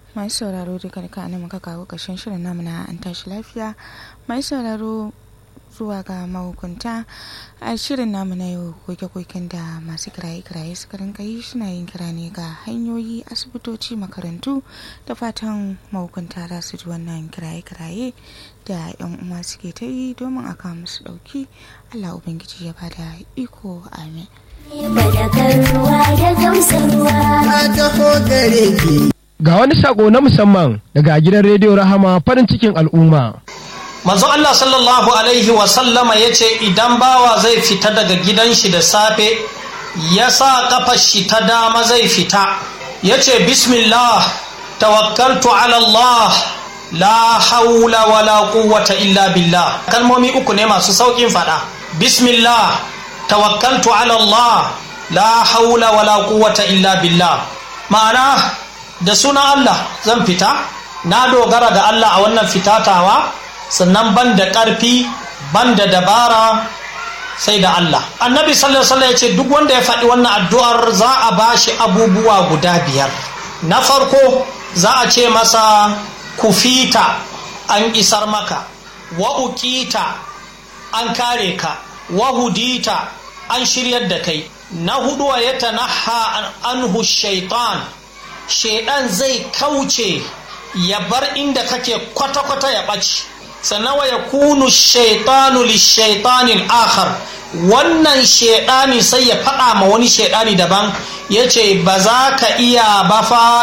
masu sauraro duka duka ne muka kawo ƙarshen shirin namu na an tashi lafiya masu sauraro zuwa ga mahukunta a shirin namu na yau koke-koken da masu kiraye-kiraye suka rinka yi suna yin kira ne ga hanyoyi asibitoci makarantu da fatan mahukunta za su ji wannan kiraye-kiraye da yan uwa suke ta yi domin a kawo musu ɗauki allah ubangiji ya bada iko amin Ga wani sako na musamman daga gidan rediyo Rahama farin cikin al'umma. Manzo Allah sallallahu Alaihi wasallama ya ce idan bawa zai fita daga gidan shi da safe ya sa kafar shi ta dama zai fita ya ce bismillah tawakkaltu ala Allah la haula wala quwwata illa billah kalmomi uku ne masu saukin fada bismillah tawakkaltu ala Allah la haula wala quwwata illa billah ma'ana da sunan Allah zan fita na dogara ga Allah a wannan fitatawa sannan ban da ƙarfi ban da dabara sai da Allah annabi sallallahu alaihi ya ce duk wanda ya faɗi wannan addu'ar za a bashi abubuwa guda biyar na farko za a ce masa kufita an isar maka wa ukita an kare ka wa hudita an shiryar da kai na hudu wa ya tanaha anhu shaitan shaidan zai kauce ya bar inda kake kwata-kwata ya ɓaci sannan wa ya kunu shaitanu lishaitanin akhar wannan shaidani sai ya faɗa ma wani shaidani daban ya ce ba za ka iya ba fa